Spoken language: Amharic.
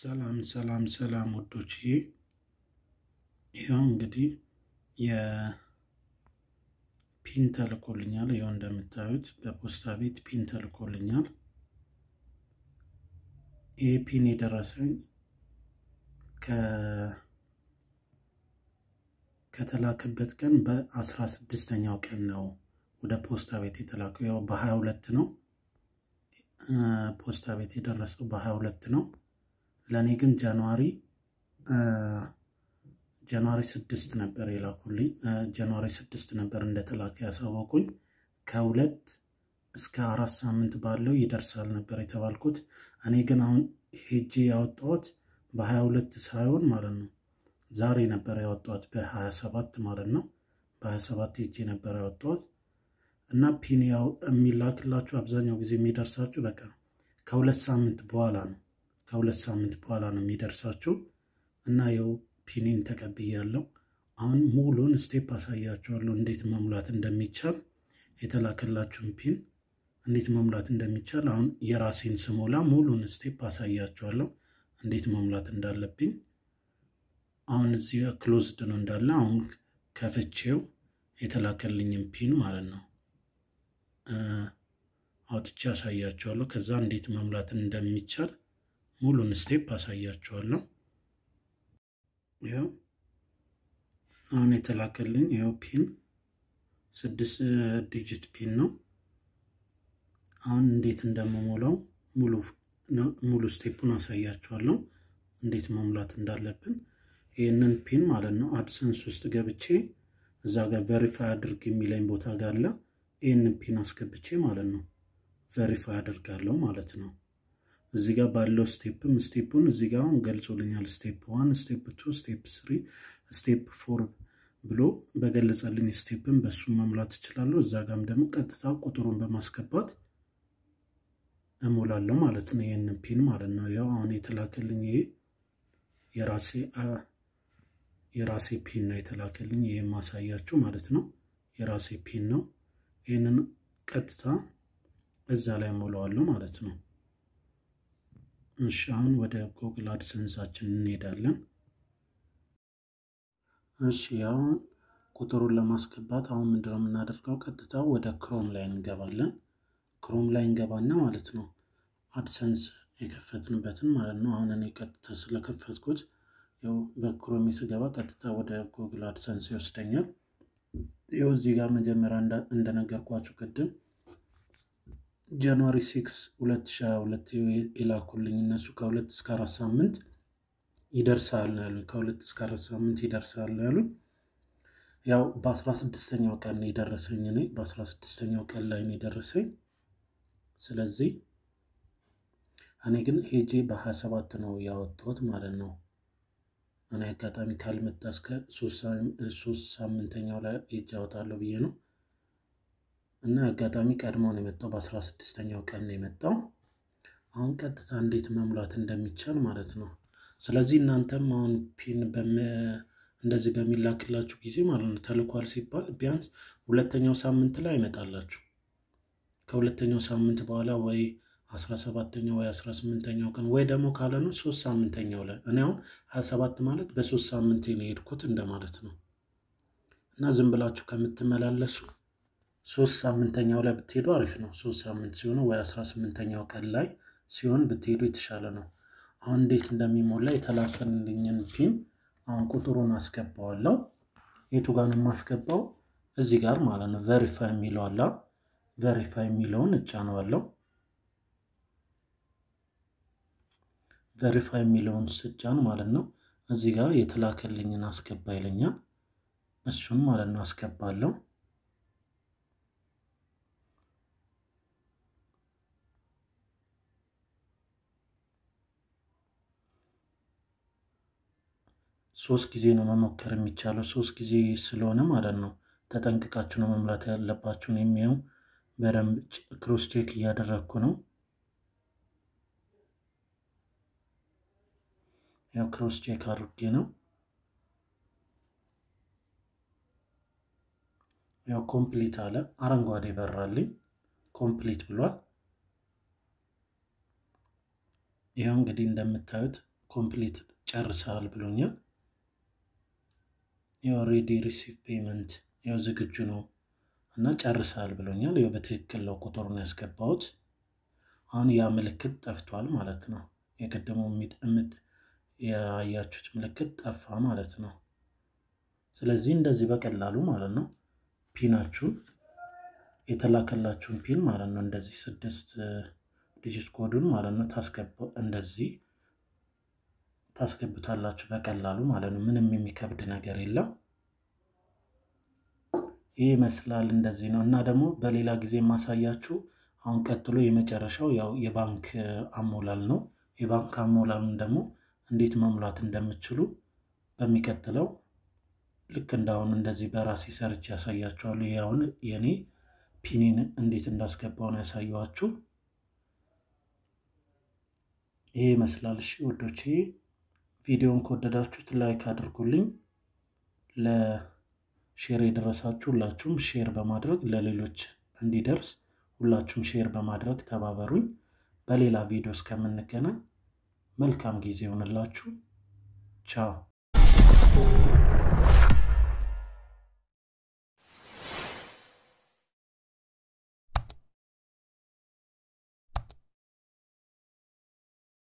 ሰላም ሰላም ሰላም ወዶች ይኸው እንግዲህ የፒን ተልኮልኛል። ይኸው እንደምታዩት በፖስታ ቤት ፒን ተልኮልኛል። ይህ ፒን የደረሰኝ ከተላከበት ቀን በአስራ ስድስተኛው ቀን ነው ወደ ፖስታ ቤት የተላከው። ያው በሀያ ሁለት ነው ፖስታ ቤት የደረሰው በሀያ ሁለት ነው። ለእኔ ግን ጃንዋሪ ጃንዋሪ ስድስት ነበር የላኩልኝ። ጃንዋሪ ስድስት ነበር እንደተላከ ያሳወቁኝ። ከሁለት እስከ አራት ሳምንት ባለው ይደርሳል ነበር የተባልኩት። እኔ ግን አሁን ሄጄ ያወጣሁት በሀያ ሁለት ሳይሆን ማለት ነው ዛሬ ነበር ያወጣሁት በሀያ ሰባት ማለት ነው። በሀያ ሰባት ሄጄ ነበር ያወጣሁት እና ፒን ያው የሚላክላችሁ አብዛኛው ጊዜ የሚደርሳችሁ በቃ ከሁለት ሳምንት በኋላ ነው ከሁለት ሳምንት በኋላ ነው የሚደርሳችሁ እና ያው ፒኒን ተቀብያለሁ። አሁን ሙሉን ስቴፕ አሳያችኋለሁ እንዴት መሙላት እንደሚቻል የተላከላችሁን ፒን እንዴት መሙላት እንደሚቻል አሁን የራሴን ስሞላ ሙሉን ስቴፕ አሳያችኋለሁ እንዴት መሙላት እንዳለብኝ። አሁን እዚህ ክሎዝድ ነው እንዳለ አሁን ከፍቼው የተላከልኝን ፒን ማለት ነው አውጥቼ አሳያችኋለሁ። ከዛ እንዴት መሙላት እንደሚቻል ሙሉን ስቴፕ አሳያችኋለሁ። ይኸው አሁን የተላከልኝ ይኸው ፒን ስድስት ዲጂት ፒን ነው። አሁን እንዴት እንደምሞላው ሙሉ ስቴፑን አሳያችኋለሁ፣ እንዴት መሙላት እንዳለብን። ይህንን ፒን ማለት ነው አድሰንስ ውስጥ ገብቼ እዛ ጋር ቨሪፋይ አድርግ የሚለኝ ቦታ ጋር አለ። ይህንን ፒን አስገብቼ ማለት ነው ቨሪፋይ አደርጋለሁ ማለት ነው። እዚህ ጋር ባለው ስቴፕም ስቴፑን እዚህ ጋር አሁን ገልጾልኛል። ስቴፕ ዋን፣ ስቴፕ ቱ፣ ስቴፕ ስሪ፣ ስቴፕ ፎር ብሎ በገለጸልኝ ስቴፕን በሱ መሙላት እችላለሁ። እዛ ጋም ደግሞ ቀጥታ ቁጥሩን በማስገባት እሞላለሁ ማለት ነው። ይህንን ፒን ማለት ነው። ያው አሁን የተላከልኝ ይሄ የራሴ የራሴ ፒን ነው የተላከልኝ። ይህ ማሳያችሁ ማለት ነው የራሴ ፒን ነው። ይህንን ቀጥታ እዛ ላይ ሞላዋለሁ ማለት ነው። እሺ አሁን ወደ ጉግል አድሰንሳችን እንሄዳለን። እሺ አሁን ቁጥሩን ለማስገባት አሁን ምንድነው የምናደርገው? ቀጥታ ወደ ክሮም ላይ እንገባለን። ክሮም ላይ እንገባና ማለት ነው አድሰንስ የከፈትንበትን ማለት ነው። አሁን እኔ ቀጥታ ስለከፈትኩት ያው በክሮም ስገባ ቀጥታ ወደ ጉግል አድሰንስ ይወስደኛል። ይኸው እዚህ ጋር መጀመሪያ እንደነገርኳችሁ ቅድም ጃንዋሪ 6 2022 የላኩልኝ እነሱ ከሁለት እስከ አራት ሳምንት ይደርሳል ነው ያሉኝ። ከሁለት እስከ አራት ሳምንት ይደርሳል ነው ያሉኝ። ያው በአስራ ስድስተኛው ቀን ነው የደረሰኝ እኔ በአስራ ስድስተኛው ቀን ላይ ነው የደረሰኝ። ስለዚህ እኔ ግን ሄጄ በሀያ ሰባት ነው ያወጣሁት ማለት ነው። እኔ አጋጣሚ ካልመጣ እስከ ሶስት ሳምንተኛው ላይ ሄጄ አወጣለሁ ብዬ ነው እና አጋጣሚ ቀድሞ ነው የመጣው። በአስራ ስድስተኛው ቀን ነው የመጣው። አሁን ቀጥታ እንዴት መሙላት እንደሚቻል ማለት ነው። ስለዚህ እናንተም አሁን ፒን እንደዚህ በሚላክላችሁ ጊዜ ማለት ነው ተልኳል ሲባል ቢያንስ ሁለተኛው ሳምንት ላይ አይመጣላችሁ። ከሁለተኛው ሳምንት በኋላ ወይ አስራ ሰባተኛው ወይ አስራ ስምንተኛው ቀን ወይ ደግሞ ካለኑ ሶስት ሳምንተኛው ላይ እኔ አሁን ሀያ ሰባት ማለት በሶስት ሳምንት ነው የሄድኩት እንደማለት ነው እና ዝም ብላችሁ ከምትመላለሱ ሶስት ሳምንተኛው ላይ ብትሄዱ አሪፍ ነው። ሶስት ሳምንት ሲሆኑ ወይ አስራ ስምንተኛው ቀን ላይ ሲሆን ብትሄዱ የተሻለ ነው። አሁን እንዴት እንደሚሞላ የተላከልኝን ፒን አሁን ቁጥሩን አስገባዋለሁ። የቱ ጋር ነው የማስገባው? እዚህ ጋር ማለት ነው። ቨሪፋይ የሚለው አለ። ቨሪፋይ የሚለውን እጫነዋለሁ። ቨሪፋይ የሚለውን ስጫን ማለት ነው እዚህ ጋር የተላከልኝን አስገባ ይለኛል። እሱን ማለት ነው አስገባለሁ። ሶስት ጊዜ ነው መሞከር የሚቻለው። ሶስት ጊዜ ስለሆነ ማለት ነው ተጠንቅቃችሁ ነው መሙላት ያለባችሁን። የሚየው በደንብ ክሮስ ቼክ እያደረግኩ ነው። ያው ክሮስ ቼክ አድርጌ ነው። ያው ኮምፕሊት አለ፣ አረንጓዴ በራልኝ፣ ኮምፕሊት ብሏል። ይኸው እንግዲህ እንደምታዩት ኮምፕሊት ጨርሰሃል ብሎኛል። የኦሬዲ ሪሲቭ ፔመንት ያው ዝግጁ ነው እና ጨርሰሃል ብሎኛል። ያው በትክክል ነው ቁጥሩን ያስገባሁት። አሁን ያ ምልክት ጠፍቷል ማለት ነው። የቀደመው ምድ ያያችሁት ምልክት ጠፋ ማለት ነው። ስለዚህ እንደዚህ በቀላሉ ማለት ነው ፒናችሁን የተላከላችሁን ፒን ማለት ነው እንደዚህ ስድስት ዲጂት ኮዱን ማለት ነው ታስገባ እንደዚህ ታስገብታላችሁ በቀላሉ ማለት ነው። ምንም የሚከብድ ነገር የለም። ይህ ይመስላል እንደዚህ ነው እና ደግሞ በሌላ ጊዜ የማሳያችሁ አሁን ቀጥሎ የመጨረሻው ያው የባንክ አሞላል ነው። የባንክ አሞላሉን ደግሞ እንዴት መሙላት እንደምችሉ በሚቀጥለው ልክ እንዳሁን እንደዚህ በራሴ ሰርች ያሳያችኋለሁ። ይህ አሁን የኔ ፒኒን እንዴት እንዳስገባው ነው ያሳየኋችሁ። ይሄ ይመስላል። እሺ ወዶቼ ቪዲዮን ከወደዳችሁት ላይክ አድርጉልኝ። ለሼር የደረሳችሁ ሁላችሁም ሼር በማድረግ ለሌሎች እንዲደርስ ሁላችሁም ሼር በማድረግ ተባበሩኝ። በሌላ ቪዲዮ እስከምንገናኝ መልካም ጊዜ ይሆንላችሁ። ቻው